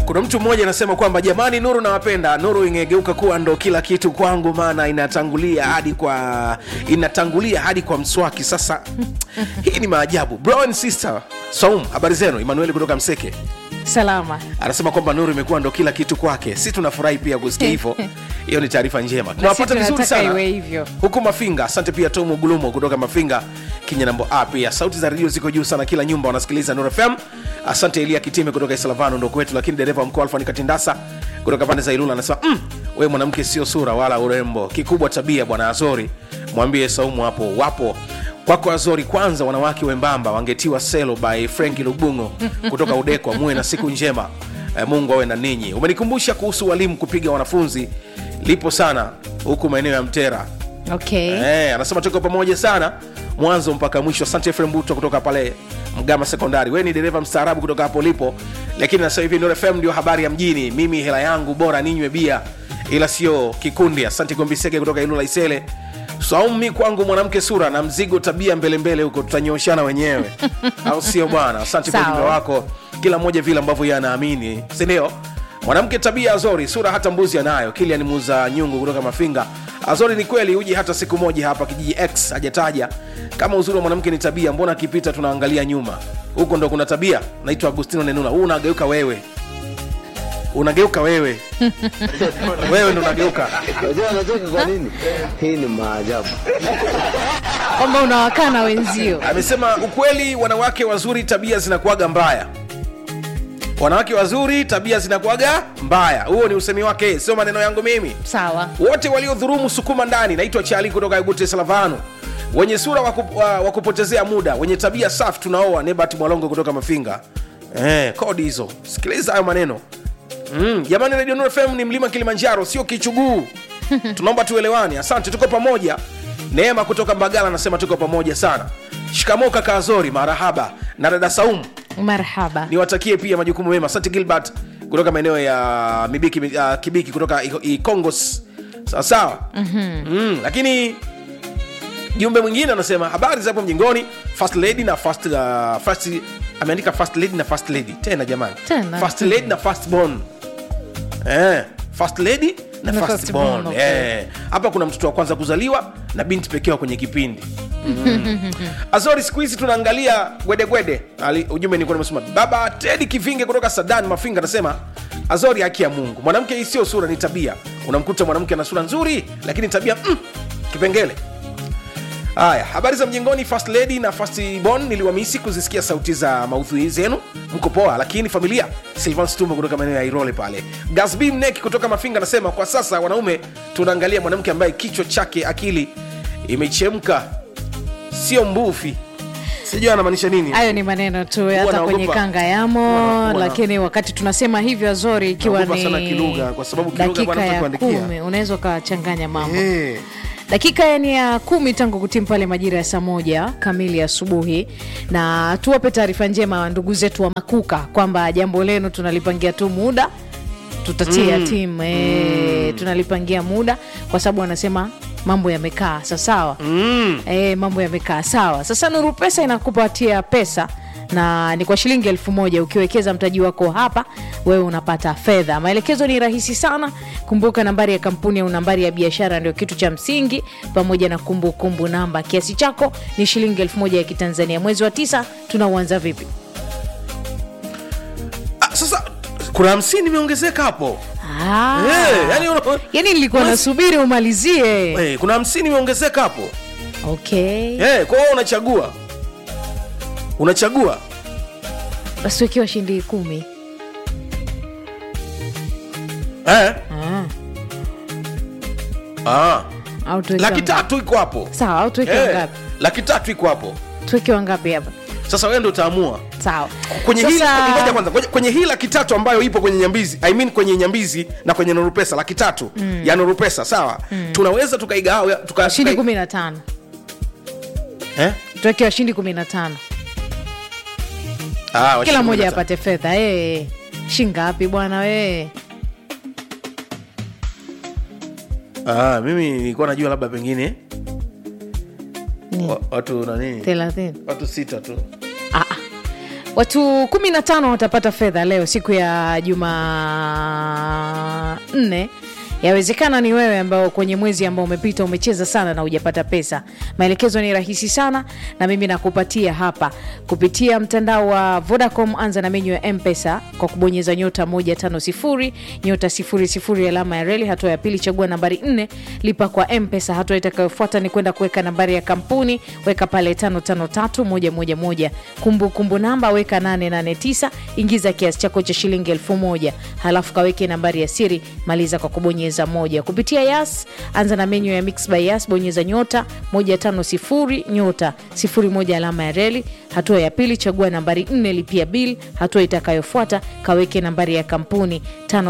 kuna mtu mmoja anasema kwamba jamani nuru nawapenda nuru ingegeuka kuwa ndo kila kitu kwangu maana inatangulia hadi kwa inatangulia hadi kwa mswaki sasa hii ni maajabu bro and sister saum habari zenu emanueli kutoka mseke salama anasema kwamba nuru imekuwa ndo kila kitu kwake si tunafurahi pia kusikia hivyo hiyo ni taarifa njema tunawapata vizuri tunataka sana iwe hivyo. huku mafinga asante pia tomu gulumo kutoka mafinga kinyanambo a pia sauti za redio ziko juu sana kila nyumba wanasikiliza nur fm asante elia kitime kutoka islavano ndo kwetu lakini dereva wa mkoa alfani katindasa kutoka pande za ilula anasema mm, we mwanamke sio sura wala urembo kikubwa tabia bwana azori mwambie saumu hapo wapo kwako azori kwanza wanawake wembamba wangetiwa selo by frenki lubungo kutoka udekwa muwe na siku njema Eh, mungu awe na ninyi umenikumbusha kuhusu walimu kupiga wanafunzi lipo sana huku maeneo ya mtera okay Eh, anasema tuko pamoja sana mwanzo mpaka mwisho asante Efrem Buto kutoka pale mgama sekondari we ni dereva mstaarabu kutoka hapo ulipo lakini sasa hivi Nuru fm ndio habari ya mjini mimi hela yangu bora ninywe bia ila sio kikundi asante gombisege kutoka ilula isele saumi kwangu mwanamke sura na mzigo tabia mbelembele huko tutanyoshana wenyewe au sio bwana asante kwa Sawa. ujumbe wako kila mmoja vile ambavyo yeye anaamini sindio mwanamke tabia azori sura hata mbuzi anayo kilian muza nyungu kutoka mafinga azori ni kweli uji hata siku moja hapa kijiji x hajataja kama uzuri wa mwanamke ni tabia mbona akipita tunaangalia nyuma huko ndo kuna tabia naitwa agustino nenuna huu unageuka wewe unageuka wewe wewe ndo unageuka Unajua anacheka kwa nini? Hii ni maajabu. kwamba unawakana wenzio amesema ukweli wanawake wazuri tabia zinakuaga mbaya wanawake wazuri tabia zinakuaga mbaya huo ni usemi wake sio maneno yangu mimi sawa wote waliodhurumu sukuma ndani naitwa chali kutoka egute salavano wenye sura wa kup- wa wa kupotezea muda wenye tabia safi tunaoa nebat mwalongo kutoka mafinga eh, kodi hizo sikiliza hayo maneno mm, jamani radio Nuru fm ni mlima kilimanjaro sio kichuguu tunaomba tuelewane asante tuko pamoja neema kutoka mbagala anasema tuko pamoja sana shikamoo kaka azori marahaba na dada saumu marhaba niwatakie pia majukumu mema asante gilbert kutoka maeneo ya mibiki uh, kibiki kutoka I- ikongos sawasawa mm-hmm. mm, lakini jumbe mwingine anasema habari zapo mjingoni first lady na first, uh, first ameandika first lady na first lady tena jamani Tena. first lady na first born eh, first lady na Na first first born born, okay. eh. hapa kuna mtoto wa kwanza kuzaliwa na binti pekee wa kwenye kipindi azori siku hizi tunaangalia gwedegwede Ali- ujumbe nilikuwa nimesema baba tedi kivinge kutoka sadan mafinga anasema azori haki ya mungu mwanamke hii sio sura ni tabia unamkuta mwanamke ana sura nzuri lakini tabia mm, kipengele haya habari za mjengoni first lady na first born niliwamisi kuzisikia sauti za maudhui zenu mko poa lakini familia silvan stumbo kutoka maeneo ya irole pale gasb mnek kutoka mafinga anasema kwa sasa wanaume tunaangalia mwanamke ambaye kichwa chake akili imechemka sio mbufi sijui anamaanisha nini hayo ni maneno tu hata naogopa. kwenye kanga yamo Huwa na- lakini wakati tunasema hivyo azori ikiwa Naogopa ni sana kilugha, kwa sababu kilugha dakika bwana ya kuandikia. kumi unaweza ukachanganya mambo Eh. dakika ni ya kumi tangu kutimu pale majira ya saa moja kamili asubuhi na tuwape taarifa njema ndugu zetu wa makuka kwamba jambo lenu tunalipangia tu muda tutatia mm. timu e, mm. tunalipangia muda kwa sababu wanasema mambo yamekaa sasawa mm. e, mambo yamekaa sawa sasa nuru pesa inakupatia pesa na ni kwa shilingi elfu moja ukiwekeza mtaji wako hapa wewe unapata fedha maelekezo ni rahisi sana kumbuka nambari ya kampuni au nambari ya biashara ndio kitu cha msingi pamoja na kumbukumbu kumbu namba kiasi chako ni shilingi elfu moja ya kitanzania mwezi wa tisa tunauanza vipi Ah, sasa kuna hamsini imeongezeka hapo ah. Eh, yani una- yani nilikuwa Mas- nasubiri umalizie Eh, kuna hamsini imeongezeka hapo okay Eh, kwa hiyo unachagua unachagua basi wekiwa shindi kumi eh? ah. ah. au tuweke laki wangapi? tatu iko hapo sawa au tuweke Eh, wangapi laki tatu iko hapo tuweke wangapi hapa sasa wewe ndo utaamua sawa kwenye hii Sasa- ngoja kwanza kwenye- kwenye hii laki tatu ambayo ipo kwenye nyambizi I mean kwenye nyambizi na kwenye nurupesa laki tatu mm. ya nurupesa sawa mm. tunaweza tukaigawa tuka, shindi tukai- kumi na tano eh? tuweke washindi kumi na tano ah, kila washindi mmoja kumi na apate fedha hey. shingapi bwana wee tano. ah, mimi nilikuwa najua labda pengine Ni. wa, watu nani thelathini watu sita tu Ah, ah. watu 15 watapata fedha leo siku ya jumanne yawezekana ni wewe ambao kwenye mwezi ambao umepita umecheza sana na hujapata pesa maelekezo ni rahisi sana na mimi nakupatia hapa kupitia mtandao wa vodacom anza na menyu ya mpesa kwa kubonyeza nyota 150 nyota 00 alama ya reli hatua ya pili chagua nambari 4 lipa kwa mpesa hatua itakayofuata ni kwenda kuweka nambari ya kampuni weka pale 553111 kumbukumbu namba weka 889 ingiza kiasi chako cha shilingi 1000 halafu kaweke nambari ya siri maliza kwa kubonyeza moja kupitia yas anza na menyu ya mix by yas bonyeza nyota 150 nyota 01 alama ya reli hatua ya pili chagua nambari 4 lipia bil hatua itakayofuata kaweke nambari ya kampuni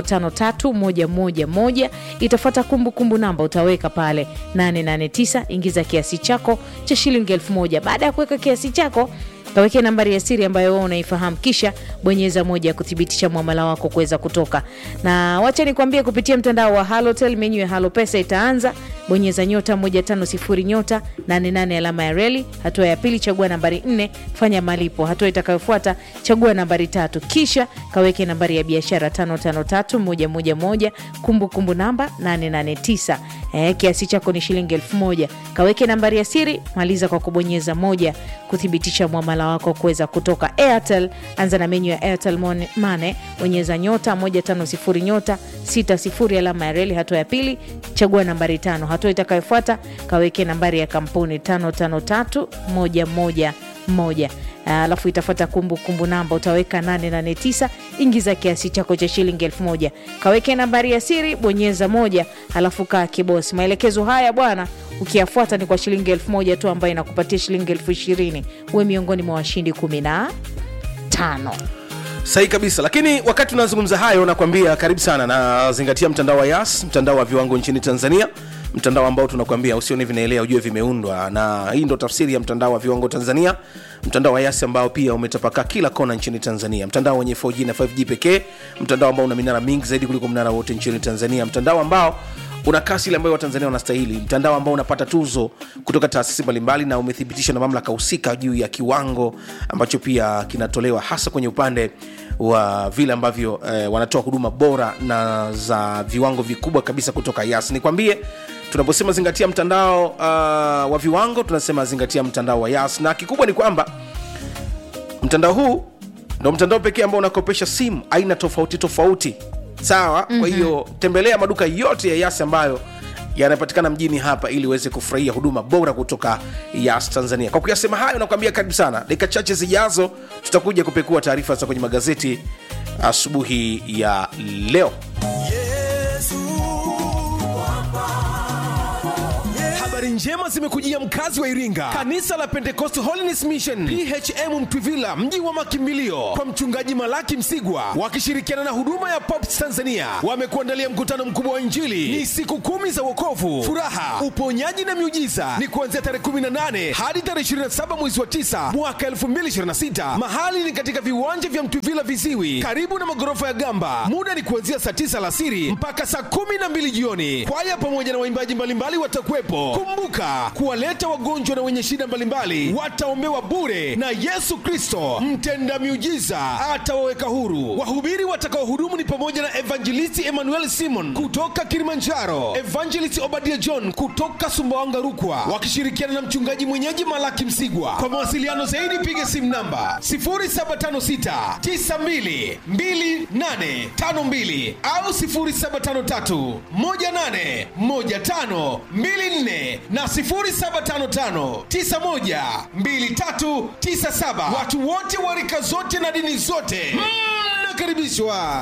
553111 itafuata kumbukumbu namba utaweka pale 889 ingiza kiasi chako cha shilingi 1000 baada ya kuweka kiasi chako kaweke nambari ya siri ambayo wewe unaifahamu kisha bonyeza moja ya kuthibitisha mwamala wako kuweza kutoka na wacha nikwambie kupitia mtandao wa halotel menyu ya halo pesa itaanza bonyeza nyota 150 nyota 88 alama ya reli hatua ya pili chagua nambari 4 fanya malipo hatua itakayofuata chagua nambari tatu kisha kaweke nambari ya biashara 553111 kumbukumbu namba 889 eh, kiasi chako ni shilingi 1000 kaweke nambari ya siri maliza kwa kubonyeza moja kuthibitisha mwamala wako kuweza kutoka airtel anza na menyu ya airtel Mon- mane bonyeza nyota 150 nyota 60 alama ya reli hatua ya pili chagua nambari tano hatua itakayofuata kaweke nambari ya kampuni 553111 alafu itafuata kumbukumbu namba utaweka 889 ingiza kiasi chako cha shilingi 1000 kaweke nambari ya siri bonyeza moja halafu kaa kibosi maelekezo haya bwana ukiyafuata ni kwa shilingi 1000 tu ambayo inakupatia shilingi 200 uwe miongoni mwa washindi 15 sahi kabisa lakini wakati tunazungumza hayo nakwambia karibu sana na zingatia mtandao wa yas mtandao wa viwango nchini tanzania mtandao ambao tunakwambia usione vinaelea ujue vimeundwa na hii ndo tafsiri ya mtandao wa viwango tanzania mtandao wa yas ambao pia umetapakaa kila kona nchini tanzania mtandao wenye 4g na 5g pekee mtandao ambao una minara mingi zaidi kuliko mnara wote nchini tanzania mtandao ambao una kasi ile ambayo watanzania wanastahili mtandao ambao unapata tuzo kutoka taasisi mbalimbali na umethibitishwa na mamlaka husika juu ya kiwango ambacho pia kinatolewa hasa kwenye upande wa vile ambavyo eh, wanatoa huduma bora na za viwango vikubwa kabisa kutoka yas nikwambie tunaposema zingatia mtandao uh, wa viwango tunasema zingatia mtandao wa yas na kikubwa ni kwamba mtandao huu ndo mtandao pekee ambao unakopesha simu aina tofauti tofauti sawa mm-hmm. kwa hiyo tembelea maduka yote ya yas ambayo yanapatikana mjini hapa ili uweze kufurahia huduma bora kutoka yas tanzania kwa kuyasema hayo nakwambia karibu sana dakika chache zijazo tutakuja kupekua taarifa za kwenye magazeti asubuhi ya leo habari njema zimekujia mkazi wa iringa kanisa la pentecost holiness mission phm mtwivila mji wa makimbilio kwa mchungaji malaki msigwa wakishirikiana na huduma ya pops tanzania wamekuandalia mkutano mkubwa wa injili ni siku kumi za wokovu furaha uponyaji na miujiza ni kuanzia tarehe 18 hadi tarehe 27 mwezi wa 9 mwaka 2026 mahali ni katika viwanja vya mtwivila viziwi karibu na magorofa ya gamba muda ni kuanzia saa 9 alasiri mpaka saa 12 jioni kwaya pamoja na waimbaji mbalimbali watakuwepo kumbuka kuwaleta wagonjwa na wenye shida mbalimbali wataombewa bure na yesu kristo mtenda miujiza atawaweka huru wahubiri watakaohudumu ni pamoja na evangelisti emmanuel simon kutoka kilimanjaro evangelist obadia john kutoka sumbawanga rukwa wakishirikiana na mchungaji mwenyeji malaki msigwa kwa mawasiliano zaidi piga simu namba 0756 92 2852 au 0753 18 15 24 na 0755 91 2397 watu wote wa rika zote na dini zote mnakaribishwa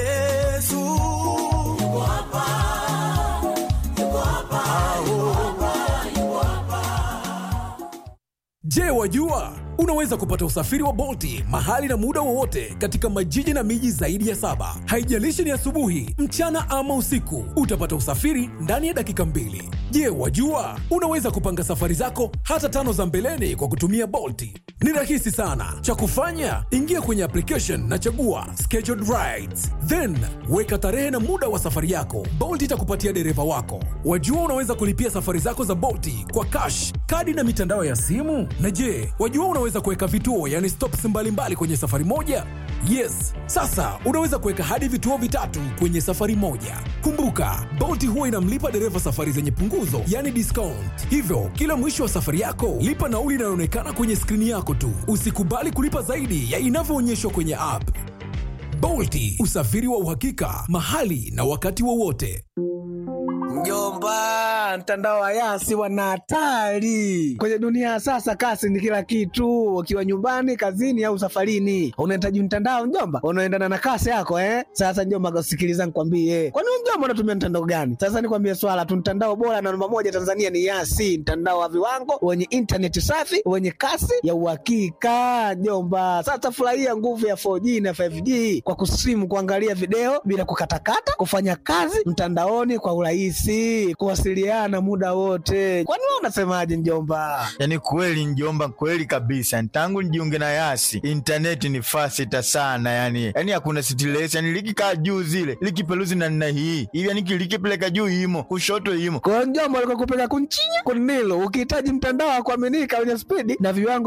Je, wajua unaweza kupata usafiri wa Bolti mahali na muda wowote katika majiji na miji zaidi ya saba. Haijalishi ni asubuhi, mchana ama usiku, utapata usafiri ndani ya dakika mbili. Je, wajua unaweza kupanga safari zako hata tano za mbeleni kwa kutumia Bolti? Ni rahisi sana. Cha kufanya, ingia kwenye application na chagua scheduled rides, then weka tarehe na muda wa safari yako. Bolt itakupatia dereva wako. Wajua unaweza kulipia safari zako za Bolti kwa cash, kadi na mitandao ya simu. Na je, wajua unaweza kuweka vituo, yani stops mbalimbali kwenye safari moja? Yes, sasa unaweza kuweka hadi vituo vitatu kwenye safari moja. Kumbuka, Bolt huwa inamlipa dereva safari zenye punguzo, yani discount. Hivyo, kila mwisho wa safari yako, lipa nauli inayoonekana kwenye skrini yako tu. Usikubali kulipa zaidi ya inavyoonyeshwa kwenye app. Bolti, usafiri wa uhakika, mahali na wakati wowote. Mjomba, mtandao wa Yasi wana hatari kwenye dunia ya sasa. Kasi ni kila kitu, ukiwa nyumbani, kazini au safarini, unahitaji mtandao mjomba, unaendana na kasi yako eh. Sasa mjomba, sikiliza nikwambie, kwani wewe mjomba unatumia mtandao gani? Sasa nikwambie swala tu, mtandao bora na namba moja Tanzania ni Yasi, mtandao wa viwango wenye intaneti safi wenye kasi ya uhakika mjomba. Sasa furahia nguvu ya 4G na 5G kwa kusimu, kuangalia video bila kukatakata, kufanya kazi mtandaoni kwa urahisi, kuwasiliana muda wote. Kwani wewe unasemaje mjomba? Yaani kweli njomba, kweli kabisa. Tangu nijiunge na Yasi intaneti ni fasita sana, yani yani hakuna stress, yani likikaa juu zile likipeluzi na nina hii hivi, yani likipeleka juu imo kushoto imo Kwa hiyo mjomba, alikuwa kupeleka kunchinya kunilo, ukihitaji mtandao wa kuaminika wenye spidi na viwango